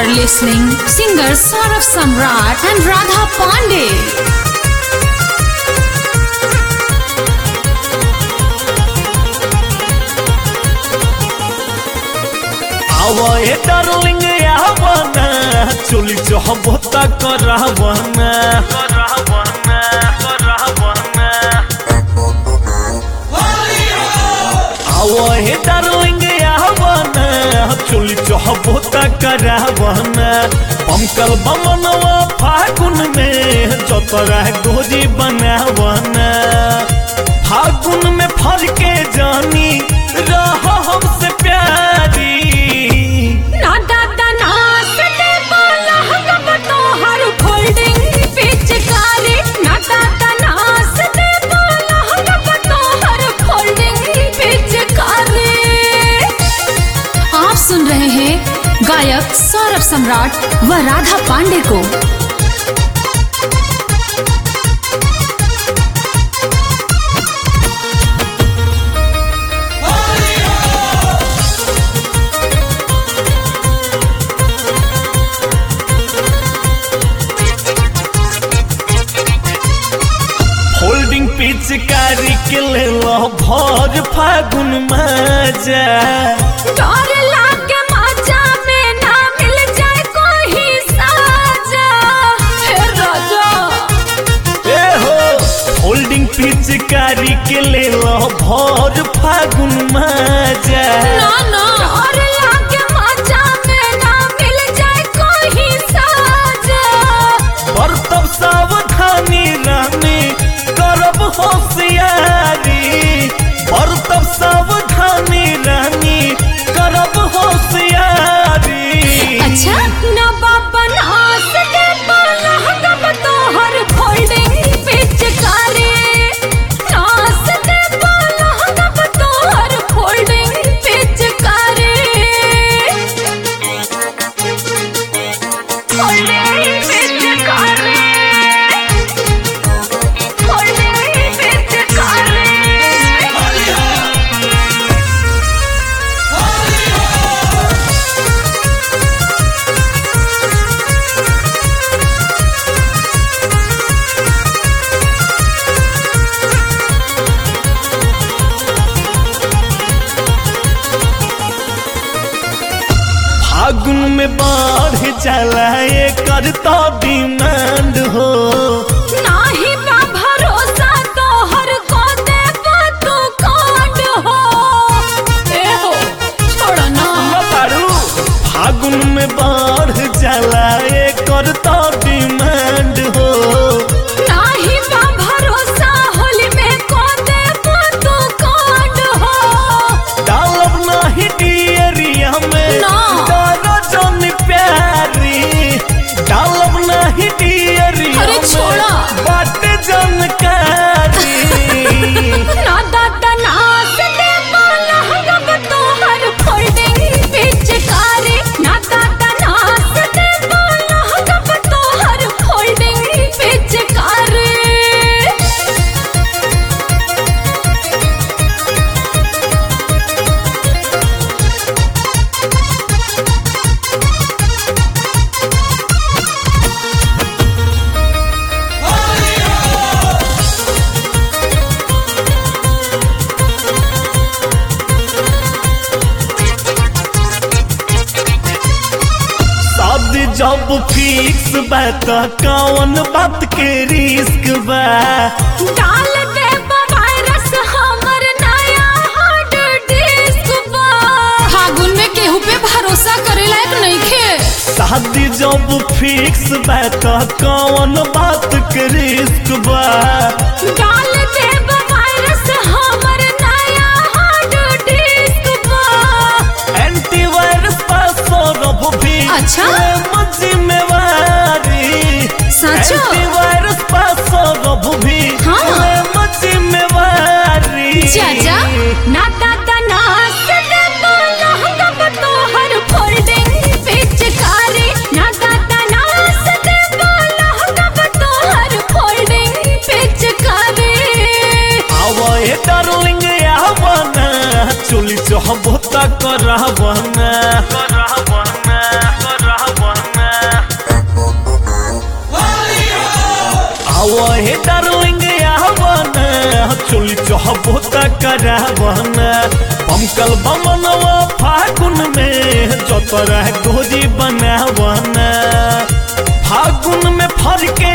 listening singer Saurav Samrat and Radha Pandey. আওয়ে darling আওয়ানা চলি চহবতা করাবানা করাবানা করাবানা আওয়ে ডার্লিং আওয়ানা চলি চহবতা করাবানা পমকল বমনवा ফাগুন মে যতরা গোজি बनावाना फागुन में फर के जानी रहो हमसे प्यारी ना दादा ना सटे बोला हम तो हर फोल्डिंग पिचकारी ना दादा ना सटे बोला हम तो हर फोल्डिंग पिचकारी आप सुन रहे हैं गायक सौरभ सम्राट व राधा पांडे को होल्डिंग पिचकारी के ले लो भर फागुन मजा डर लागे माजा में ना मिल जाए कोई साजा हे राजा ए हो होल्डिंग पिचकारी के ले लो भर फागुन मजा ना ना डर लागे माजा में ना मिल जाए कोई साजा पर तब सावधानी रानी करब होशियारी पर तब सावधानी रानी करब होशियारी अच्छा ना बाबा ना सके बोला हम तो हर फोल्डिंग पिचकारी ना सके बोला हम तो हर फोल्डिंग पिचकारी फोल्डिंग पिचकारी फोल्डिंग पिचकारी फागुन में बाढ़ चला कर तो डिमांड हो नाही बा भरोसा तो हर को दे तू कांड हो ए हो छोड़ो ना बतारू फागुन में बाढ़ चला कर तो डिमांड हो नाही बा भरोसा होली में को दे तू कांड हो डालब नाही डियरिया में ना। डरो जन प्यारी डालब नाही डियरिया अरे छोड़ा। में बाटे जानकारी ना दादा ना सदे बोला हम तो हर फोल्डिंग पिचकारी ना दादा ना सदे बोला हम तो हर फोल्डिंग पिचकारी शादी जब फिक्स बा त कौन बात के रिस्क बा डाल दे वायरस हमर नया हार्ड डिस्क बा फागुन में केहू पे भरोसा करे लायक नइखे शादी जब फिक्स बा त कौन बात के रिस्क बा डाल दे वायरस हमर नया हार्ड डिस्क बा एंटीवायरस पास रब भी अच्छा? लेम जिम्मेवारी सचो? एंटीवायरस पास रब भी हाँ। लेम जिम्मेवारी चाचा ना दादा ना सदे बोला हम तो हर फोल्डिंग पिचकारी ना दादा ना सदे बोला हम तो हर फोल्डिंग पिचकारी आवे डार्लिंग आवाना चोली चहबता करावाना करावाना करावाना आवा हे डार्लिंग आवन चोली चहबो त करावन पमकल बमनवा फागुन में चतरा गोरी बनावन फागुन में फर के